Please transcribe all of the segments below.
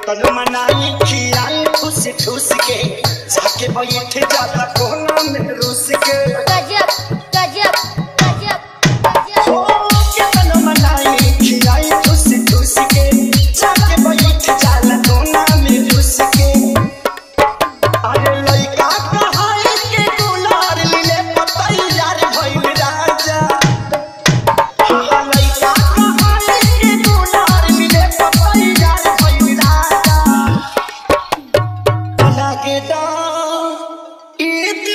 केतन मनाई खियाई ठूस ठूस के जाके बैठ जाला कोना में रूस के गजब गजब गजब गजब ओ केतन मनाई खियाई ठूस ठूस के जाके बैठ जाला कोना में रूस के अरे लइका कहाई के दुलार लीले पतई यार भइल राजा हाँ लइका कहाई के दुलार लीले पतई यार भइल राजा लागे दा ईद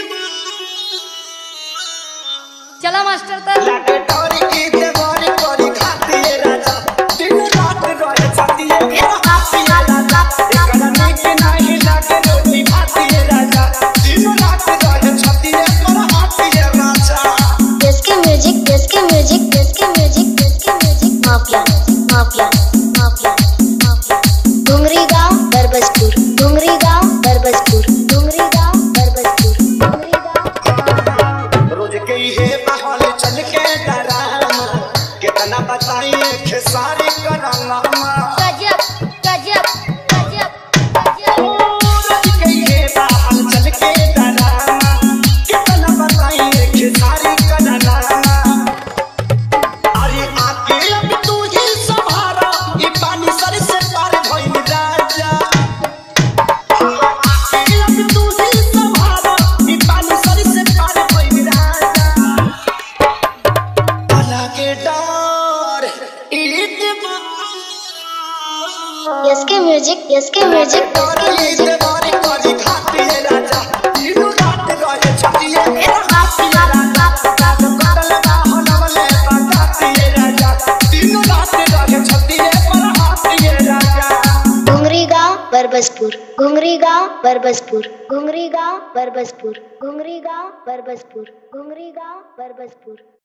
चला मास्टर तर लागे डोरी ईद बारी बारी खाती है राजा दिन रात रोए छाती है मेरा हाथी है राजा एकरा नीक नहीं लागे रोटी भाती है राजा दिन रात रोए छाती है मेरा हाथी है राजा इसके म्यूजिक इसके म्यूजिक इसके म्यूजिक इसके music mafia mafia mafia mafia Dungri गांव बरबसपुर डुंगरी गांव बरबसपुर डुंगरी गांव बरबसपुर डुंगरी गांव रोज गई है बहाल चल के डरामा कितना बताइए खेसारी करामा गजब गजब गजब गजब रोज गई है बहाल चल के डरामा कितना बताइए खेसारी करामा अरे आके अब तू ही संभारा ये पानी सर से पार भइल राजा आके अब तू ही संभारा ये पानी सर से पार भइल राजा अल्लाह के डर ईद इसके म्यूजिक इसके म्यूजिक इसके म्यूजिक घुंगरी गांव बरबसपुर घुंगरी गांव बरबसपुर घुंगरी गांव बरबसपुर घुंगरी गांव बरबसपुर घुंगरी गांव बरबसपुर